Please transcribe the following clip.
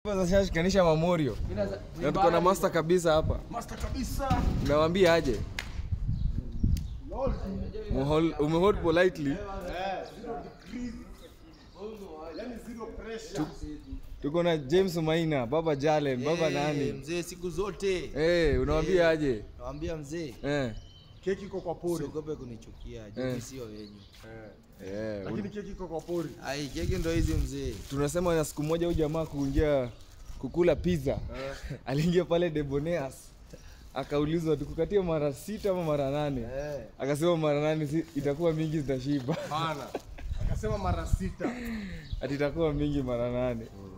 Sasa shikanisha Mamorio. Na tuko na master kabisa hapa. Master kabisa. Nawambia aje? Umehol- Umehold politely. Yaani zero pressure. Tuko na James Maina, Baba Jalen, Baba Eh, nani? Mzee siku zote Eh, unawambia aje? nawambia mzee, Eh. Keki iko kwa pori. usiogope kunichukia, Eh. juu sio wenyu. Eh, Lakini keki iko kwa pori. Ai, keki ndo hizi mzee. tunasema na siku moja huyu jamaa kuingia kukula pizza aliingia pale Deboneas akaulizwa tukukatie mara sita ama mara nane Eh. akasema mara nane si, itakuwa mingi zitashiba Bana. Akasema mara sita. ati itakuwa mingi mara nane